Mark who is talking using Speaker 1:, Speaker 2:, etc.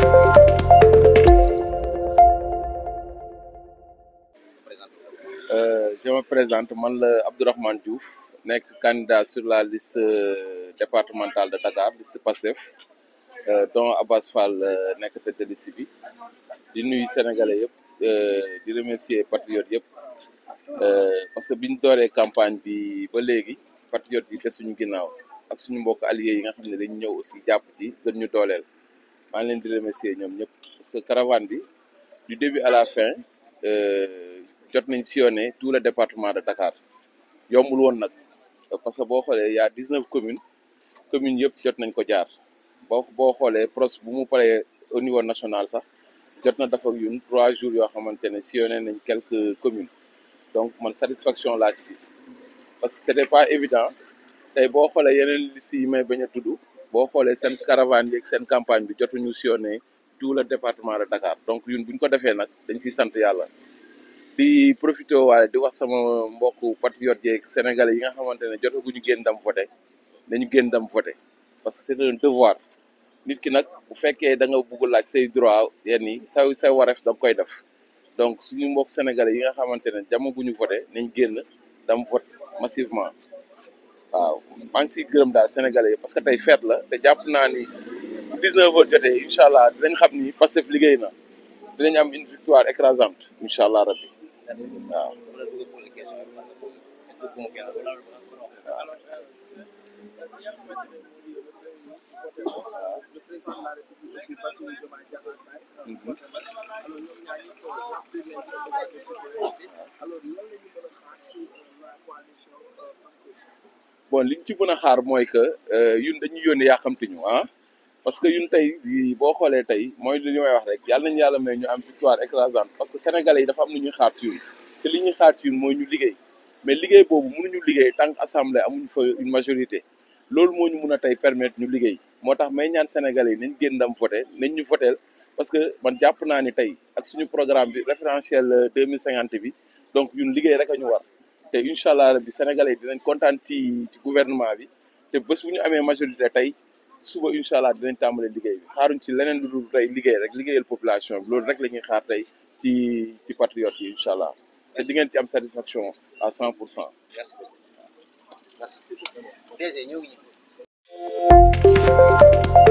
Speaker 1: je me présente man la Abdourahmane Diouf nekk candidat sur la liste départementale de Dakar liste Pastef dont Abass Fall nekk tête de liste bi di nuyu sénégalais yëpp di remercier patriotes yëpp parce que biñ dooree campagne bi ba léegi patriotes yi te suñu ginnaaw ak suñu mbokk alliés yi nga xam ne dañ ñëw aussi jàpp ci gën ñu dooleel maa ngi leen di remercier ñoom ñëpp parce que caravane bi du début à la fin jot nañ sillonné tout le département de Dakar yombul woon nag parce que boo xoolee y a dix neuf communes communes yëpp jot nañ ko jaar boo boo xoolee pros bu mu paree au niveau national sax jot na dafa yun trois jours yoo xamante ne sillonné nañ quelques communes donc man satisfaction laa ci gis parce que c'était pas évident tey boo xoolee yeneen liste yi may bañ a tudd boo xoolee seen caravane yeeg seen campagne bi jotuñu sillonné tout le département de Dakar donc yun buñ ko defee nag dañ siy sant yàlla di profité waale di wax sama mbokku patriote yeeg sénégalais yi nga xamante ne jotaguñu génn dem voté nañu génn dem voté parce que c'est un devoir nit ki nag bu fekkee da nga bugg laaj say droit yenn yi say say wareef da nga koy def donc suñu mbokk sénégalais yi nga xamante ne jamaguñu voté nañ génn dem vote massivement waaw maa ngi siy gërëm daal sénégalais yi parce que tey fête la te jàpp naa ni bu 19 heures jotee incha allah dinañ xam ni Pastef liggéey na dinañ am une victoire écrasante incha allah rabbi waaw bon liñ ci mën a xaar mooy que yun dañuy yónni yaa xamtuñu ah parce que yun tey boo xoolee tey mooy li may wax rek yàlla nañu yàlla may ñu am victoire écrasante parce que sénégalais yi dafa am lu ñuy xaar ci yun te li ñuy xaar ci yun mooy ñu liggéey mais liggéey boobu mënuñu liggéey tant que assemblée amuñu fa une majorité loolu moo ñu mun a tey permettre ñu liggéey moo tax may ñaan sénégalais yi nañ génn dem voté nañ ñu voteel parce que man jàpp naa ni tey ak suñu programme bi référentiel deux mille cinquante bi donc ñun liggéey rek a ñu war te incha allah rabbi sénégalais yi dinañ kontaan ci ci gouvernement bi te bés bu ñu amee majorité tey suba incha allah dinañ tàmbale liggéey bi xaaruñ ci leneen lu dul tey liggéey rek liggéeyal population bi loolu rek la ñuy xaar tey ci ci patriotes yi incha allah te di ngeen ci am satisfaction à cent pour cent.
Speaker 2: merci.